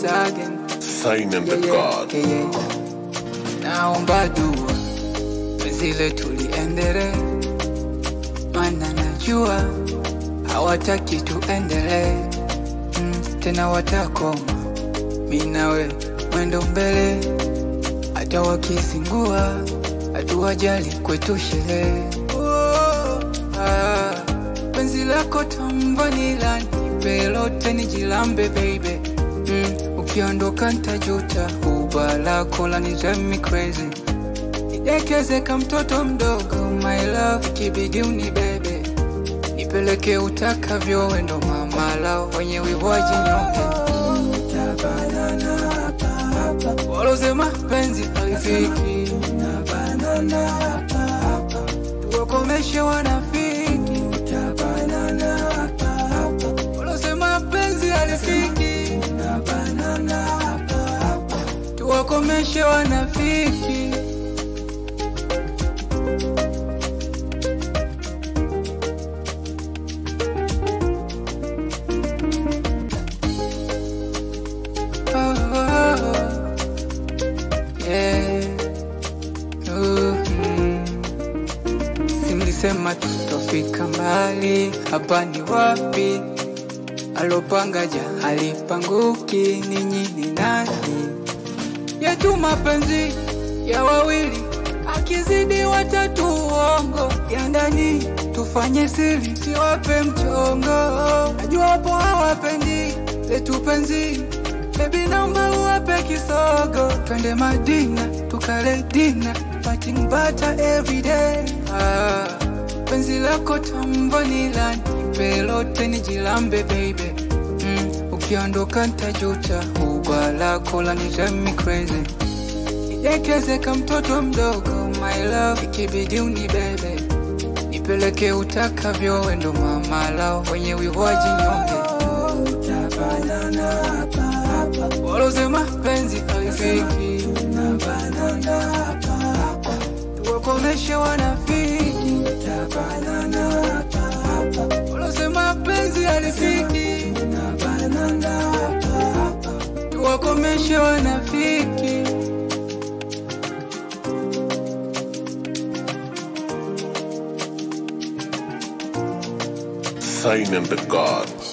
once again. Sign in the Yeah, God. yeah, yeah, yeah. Naomba dua penzi letu liendelee, maana najua hawataki tuendelee mm, tena watakoma mi nawe mwendo mbele, hata wakizingua hatuwajali kwetu sherehe. Oh, ah, penzi lako tamvanila nipe lote nijilambe baby mm, ukiondoka ntajuta uba lako la drive me crazy nidekeze ka mtoto mdogo my love ikibidi unibebe nipeleke utakavyo wendo mama lao wenye wivu wajinyonge walosema penzi halifiki tuwakomeshe wanafiki walosema penzi halifiki tuwakomeshe wanafiki Oh, oh, oh. Yeah. Mhm. Simlisema tutofika mbali, hapa ni wapi? Alopanga ja halipanguki, ninyi ni nani? Yetu mapenzi ya wawili, akizidi watatu uongo ya ndani, tufanye siri, siwape mchongo. Najua wapo hawapendi letu penzi Baby naomba uwape kisogo, twende Madina tukale dina, eating butter every day. Ah, penzi lako tamvanila, nipe lote nijilambe baby. Mm, ukiondoka ntajuta, ugwa lako la drive me crazy. Nidekeze ka mtoto mdogo, my love, ikibidi unibebe, nipeleke utakavyo, wendo mama lao wenye wivu wajinyonge walosema penzi halifiki, tuwakomeshe wanafiki, walosema penzi halifiki, tuwakomeshe wanafiki. Sign in the God.